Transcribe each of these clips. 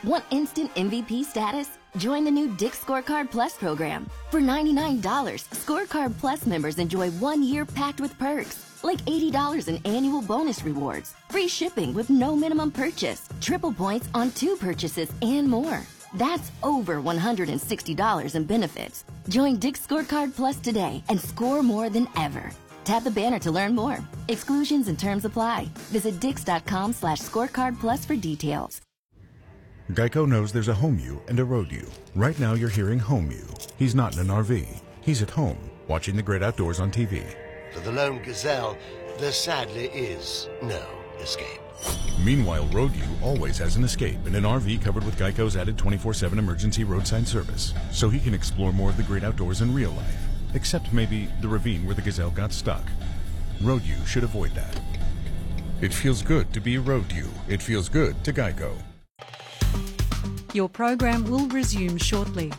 Want instant MVP status? Join the new Dick Scorecard Plus program. For $99, Scorecard Plus members enjoy one year packed with perks, like $80 in annual bonus rewards, free shipping with no minimum purchase, triple points on two purchases, and more. That's over $160 in benefits. Join Dick Scorecard Plus today and score more than ever. Tap the banner to learn more. Exclusions and terms apply. Visit dix.com slash scorecard plus for details. Geico knows there's a home you and a road you. Right now, you're hearing home you. He's not in an RV. He's at home, watching the great outdoors on TV. For the lone gazelle, there sadly is no escape. Meanwhile, Road You always has an escape in an RV covered with Geico's added 24 7 emergency roadside service, so he can explore more of the great outdoors in real life, except maybe the ravine where the gazelle got stuck. Road You should avoid that. It feels good to be Road You. It feels good to Geico. Your program will resume shortly.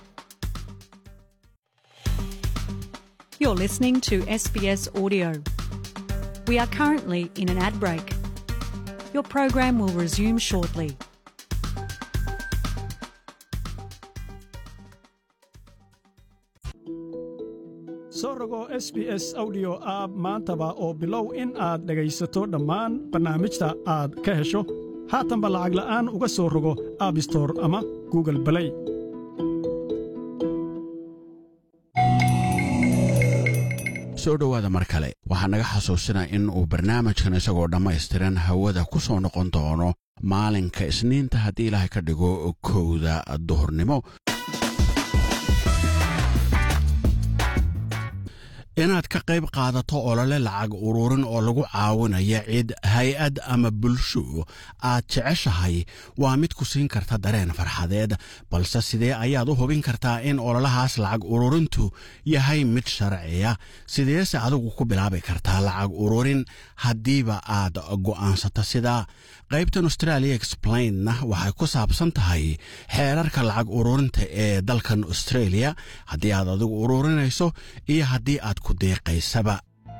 You're listening to SBS Audio. We are currently in an ad break. Your program will resume shortly. soo rogo s b s audio app maantaba oo bilow in aad dhegaysato dhammaan barnaamijta aad ka hesho haatanba lacag la'aan uga soo rogo abbstor ama google balay soo dhowaada mar kale waxaa naga xasuusinaa in uu barnaamijkan isagoo dhammaystiran hawada ku soo noqon doono maalinka isniinta haddii ilaahay ka dhigo kowda duhurnimo inaad ka qayb qaadato olole lacag ururin oo lagu caawinaya cid hay-ad ama bulsho aad jeceshahay waa mid ku siin karta dareen farxadeed balse sidee ayaad u hubin kartaa in ololahaas lacag ururintu yahay mid sharciya sideese adigu ku bilaabi kartaa lacag ururin haddiiba aad go'aansato sidaa qaybtan australia explainna waxay ku saabsan tahay xeerarka lacag ururinta ee dalkan australia haddii aad adigu ururinayso iyo haddii aad ku deeqaysaba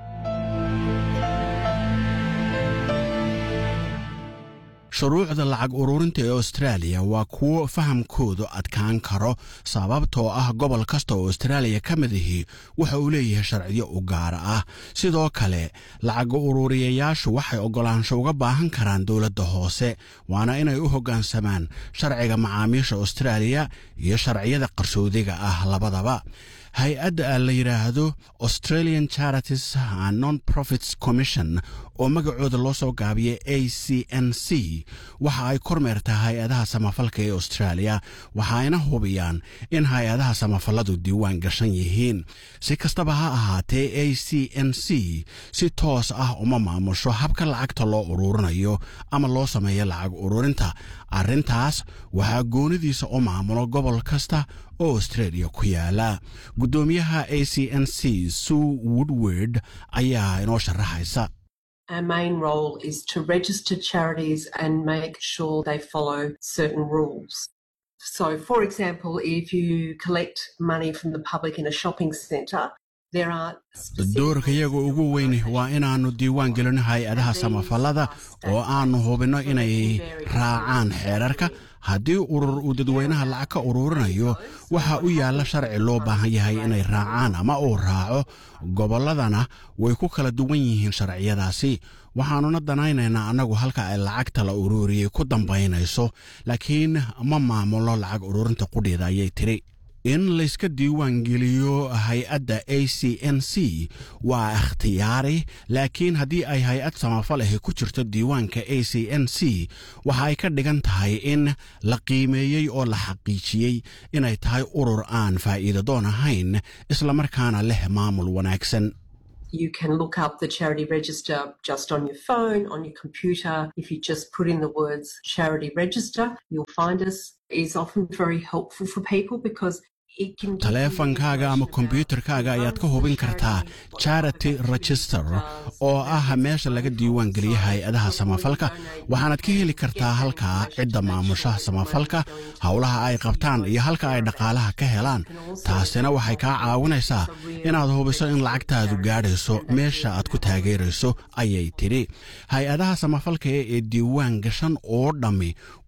shuruucda lacag ururinta ee austraaliya waa kuwo fahamkoodu adkaan karo sababtoo ah gobol kasta oo austraaliya ka mid ahi waxa uu leeyahay sharciyo u gaara ah sidoo kale lacag ururiyayaashu waxay oggolaansho uga baahan karaan dowladda hoose waana inay u hoggaansamaan sharciga macaamiisha austraaliya iyo sharciyada qarsoodiga ah labadaba hay-adda la yidhaahdo australian charities non profits commission oo magacooda loo soo gaabiyay a c n c waxa ay kormeertaa hay-adaha samafalka ee australia waxayna hubiyaan in hay-adaha samafalladu diiwaan gashan yihiin si kastaba ha ahaatee a c n c si toos ah uma maamusho habka lacagta loo ururinayo ama loo sameeyo lacag ururinta arrintaas waxaa goonidiisa u maamulo gobol kasta oo australia ku yaala guddoomiyaha a c n c sue woodward ayaa inoo sharaxaysa Our main role is to register charities and make sure they follow certain rules. So, for example, if you collect money from the public in a shopping centre, there are doorkayaga ugu weyn waa inaannu diiwaan gelino hay-adaha samafallada oo aannu hubinno inay raacaan xeerarka haddii urur uu dadweynaha lacag ka ururinayo waxa u yaalla sharci loo baahan yahay inay raacaan ama uu raaco gobolladana way ku kala duwan yihiin sharciyadaasi waxaannuna danaynaynaa annagu halka ay lacagta la ururiyey ku dambaynayso laakiin ma maamulo lacag ururinta qudheeda ayay tiri in layska diiwaan geliyo hay-adda a c n c waa ikhtiyaari laakiin haddii ay hay-ad samafal ahi ku jirto diiwaanka a c n c waxa ay ka dhigan tahay in la qiimeeyey oo la xaqiijiyey inay tahay urur aan faa'iida doon ahayn islamarkaana leh maamul wanaagsan you can look up the charity register just on your phone, on your computer. If you just put in the words charity register, you'll find us. is often very helpful for people because taleefankaaga ama kombyuutarkaaga ayaad ka hubin kartaa charity register oo ah meesha laga diiwaan geliya hay-adaha samafalka waxaanaad ka heli kartaa halkaa cidda maamushaha samafalka howlaha ay qabtaan iyo halka ay dhaqaalaha ka helaan taasina waxay kaa caawinaysaa inaad hubiso in lacagtaadu gaadhayso meesha aad ku taageerayso ayay tidhi hay-adaha samafalka ee diiwaan gashan oo dhammi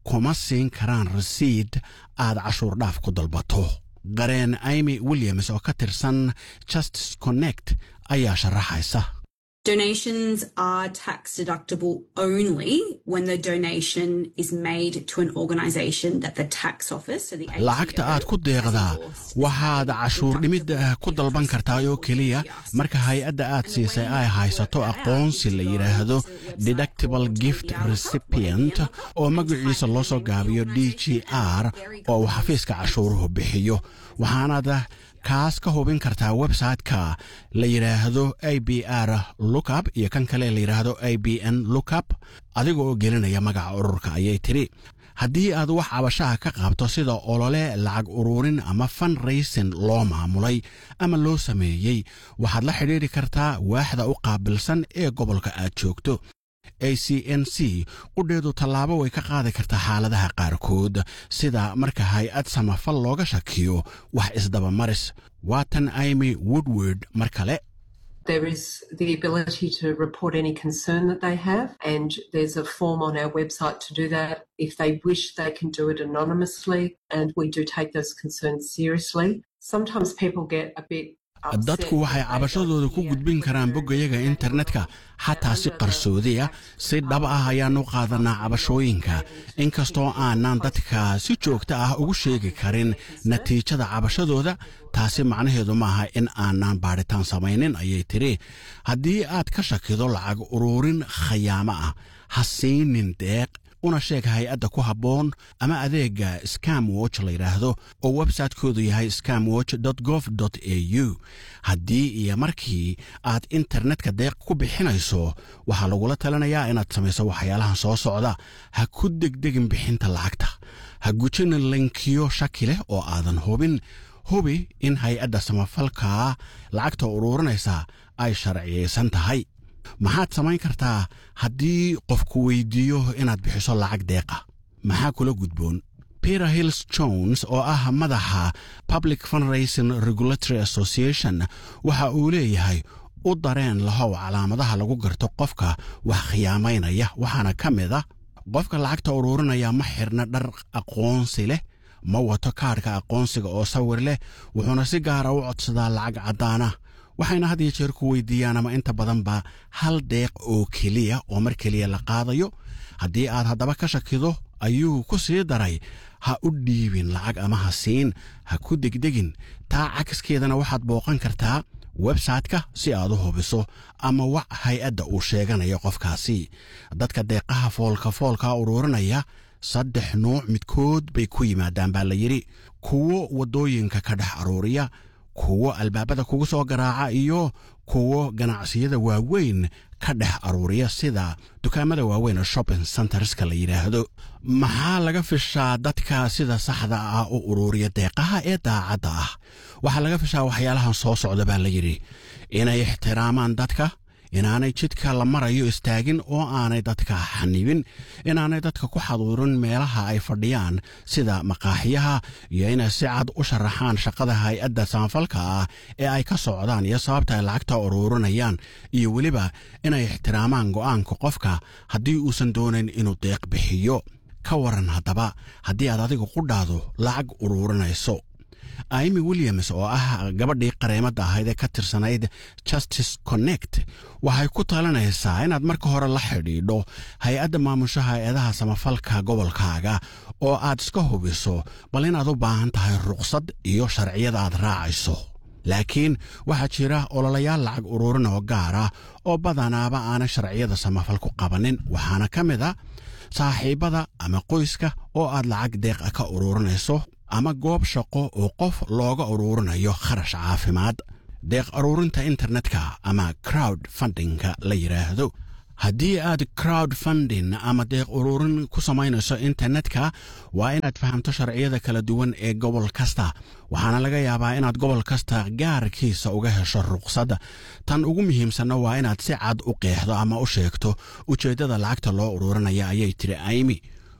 kuma siin karaan rasiid aad cashuur dhaaf ku dalbato qareen imy williams oo ka tirsan justice connect ayaa sharaxaysa Donations are tax deductible only when the donation is made to an organisation that the tax office, so the ATO, lacagta aad ku deeqdaa waxaad cashuur dhimid ku dalban kartaa oo keliya marka hay-adda aad siisay ay haysato aqoonsi la yidhaahdo deductible gift recipient oo magaciisa loo soo gaabiyo d g r oo uu xafiiska cashuuruhu bixiyo waxaanaad kaas ka hubin kartaa website-ka la yidhaahdo a b r lookup iyo kan kale la yidhaahdo a b n lookup adiga oo gelinaya magaca ururka ayay tidhi haddii aad wax cabashaha ka qabto sida olole lacag ururin ama fan raysin loo maamulay ama loo sameeyey waxaad la xidhiidri kartaa waaxda u qaabilsan ee gobolka aad joogto a c n c qudheedu tallaabo way ka qaadi kartaa xaaladaha qaarkood sida marka hay-ad samafal looga shakiyo wax isdabamaris waatan imy woodward mar kale There is the ability to report any concern that they have, and there's a form on our website to do that. If they wish, they can do it anonymously, and we do take those concerns seriously. Sometimes people get a bit dadku waxay cabashadooda ku gudbin karaan boggayaga internetka xataa si qarsoodiya si dhab ah ayaan u qaadanaa cabashooyinka inkastoo aanan dadka si joogta ah ugu sheegi karin natiijada cabashadooda taasi macnaheedu maaha in aanan baadhitaan samaynin ayay tidhi haddii aad ka shakido lacag ururin khayaamo ah ha siinin deeq una sheeg hay-adda ku habboon ama adeegga scam watch la yidhaahdo oo websaytekoodu yahay scamwatch gov a u haddii iyo markii aad internetka deeq ku bixinayso waxaa lagula talinayaa inaad samayso waxyaalahan soo socda ha ku degdegin bixinta lacagta ha gujina linkiyo shaki leh oo aadan hubin hubi in hay-adda samafalka lacagta uruurinaysa ay sharciyaysan tahay maxaad samayn kartaa haddii qofku weydiiyo inaad bixiso lacag deeqa maxaa kula gudboon peter hills jones oo ah madaxa public fundraising regulatory association waxa uu leeyahay u dareen lahow calaamadaha lagu garto qofka wax khiyaamaynaya waxaana ka mid a qofka lacagta uruurinaya ma xirna dhar aqoonsi leh ma wato kaadhka aqoonsiga oo sawir leh wuxuuna si gaara u codsadaa lacag caddaana waxayna had iyo jeer ku weydiiyaan ama inta badanba hal deeq oo keliya oo mar keliya la qaadayo haddii aad haddaba ka shakido ayuu ku sii daray ha u dhiibin lacag ama ha siin ha ku degdegin taa cakiskeedana waxaad booqan kartaa websayte-ka si aad u hubiso ama wax hay-adda uu sheeganayo qofkaasi dadka deeqaha foolka foolka uruurinaya saddex nuuc midkood bay ku yimaadaan baa la yidhi kuwo waddooyinka ka dhex aruuriya kuwo albaabada kugu soo garaaca iyo kuwo ganacsiyada waaweyn ka dhex aruuriya sida dukaamada waaweyn oo shopping centerska la yidhaahdo maxaa laga fishaa dadka sida saxda ah u uruuriya deeqaha ee daacadda ah waxaa laga fishaa waxyaalahan soo socda baa la yidhi inay ixtiraamaan dadka inaanay jidka la marayo istaagin oo aanay dadka xanibin inaanay dadka ku xaduurin meelaha ay fadhiyaan sida maqaaxiyaha iyo inay si cad u sharaxaan shaqada hay-adda samafalka ah ee ay ka socdaan iyo sababta ay lacagta uruurinayaan iyo weliba inay ixtiraamaan go'aanka qofka haddii uusan doonayn inuu deeq bixiyo ka waran haddaba haddii aad adiga qudhaadu lacag uruurinayso imy williams oo ah gabadhii qareemadda ahayd ee ka tirsanayd justice connect waxay ku talinaysaa inaad marka hore la xidhiidho hay-adda maamusha hay-adaha samafalka gobolkaaga oo aad iska hubiso bal inaad u baahan tahay ruqsad iyo sharciyada aad raacayso laakiin waxaa jira ololayaal lacag uruurin oo gaara oo badanaaba aanay sharciyada samafal ku qabanin waxaana ka mid a saaxiibada ama qoyska oo aad lacag deeqa ka uruurinayso ama goob shaqo oo qof looga uruurinayo kharash caafimaad deeq uruurinta internetka ama crowd fundingka la yidhaahdo haddii aad crowd funding ama deeq uruurin ku samaynayso internetka waa inaad fahamto sharciyada kala duwan ee gobol kasta waxaana laga yaabaa inaad gobol kasta gaarkiisa uga hesho ruqsadda tan ugu muhiimsanna waa inaad si cad u qeexdo ama u sheegto ujeeddada lacagta loo uruurinaya ayay tiri aymi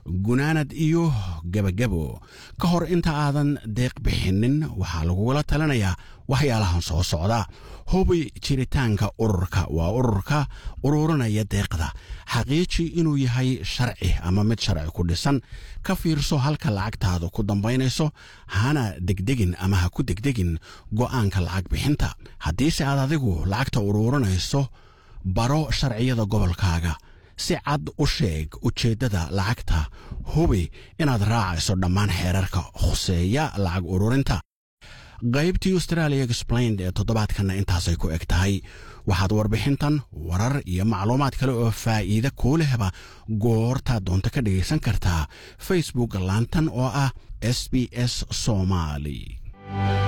gunaanad iyo gebagabo ka hor inta aadan deeq bixinin waxaa lagugula talinayaa waxyaalahan soo socda hubi jiritaanka ururka waa ururka ururinaya deeqda xaqiiji inuu yahay sharci ama mid sharci ku dhisan ka fiirso halka lacagtaada ku dambaynayso hana degdegin ama ha ku degdegin go'aanka lacag bixinta haddiise aad adigu lacagta ururinayso baro sharciyada gobolkaaga si cad u sheeg ujeeddada lacagta hubi inaad raacayso dhammaan xeerarka khuseeya lacag ururinta qaybtii australia explained ee toddobaadkanna intaasay ku eg tahay waxaad warbixintan warar iyo macluumaad kale oo faa'iide kuu lehba goortaad doonto ka dhegaysan kartaa facebook laantan oo ah s b s somali